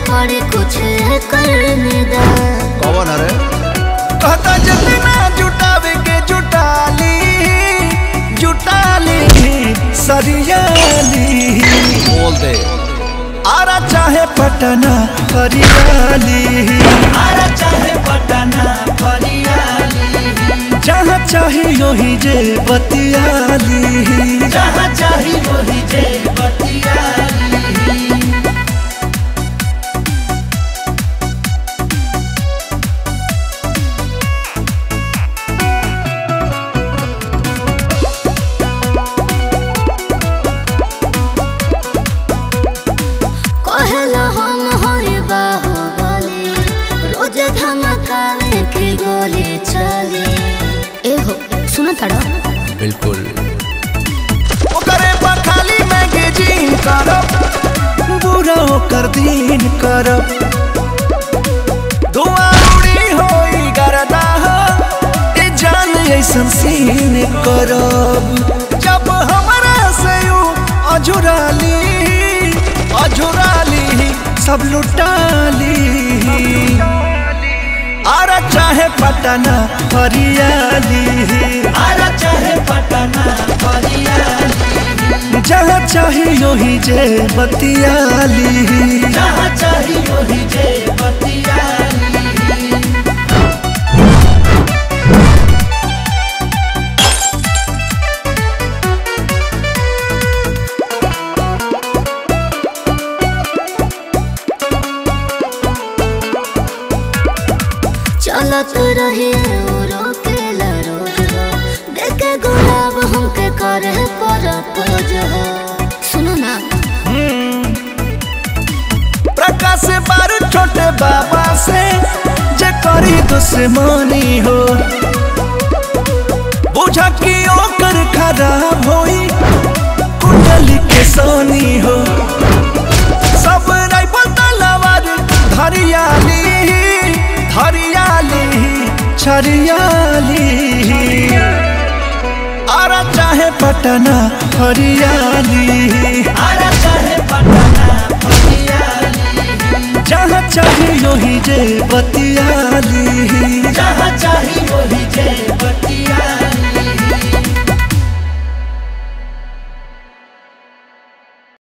पड़े कुछ करने दा कौन अरे कहता जितना जुटावे के जुटाली जुटाली सरियाली बोल दे आरा चाहे पटना फरियाली आरा चाहे पटना फरियाली जहाँ चाहे योही जे बतियाली जहाँ चाहे योही जे बतियाली कहला हम होए बाहुबली रोज धमकावे के गोली चली ए हो सुनो तड़ो बिल्कुल ओकरे बखाली में गेजिन करब बुरा ओकर दिन करब धुआं उड़ी होई गरदा ए जान ऐसन सीन करब जब हमरा से यू अझुराली अझुराली सब लुटाली आरा चाहे पटना फरियाली आरा चाहे पटना फरियाली जहाँ चाहे योही जे बतियाली जहाँ चाहे योही जे बतियाली चलत रहे रोकेला रोज हो देखे गुलाब हमके करे पर पोज हो सुनो ना प्रकाश बारू छोटे बाबा से जे करी दुश्मनी हो बुझा कि ओकर खराब होई कुंडली के सोनी हो सब राइफल तलवार धरियाली धरियाली छरियाली आरा चाहे पटना हरियाली आरा चाहे पटना जहाँ चाहे योही जे बतियाली जहाँ चाहे योही जे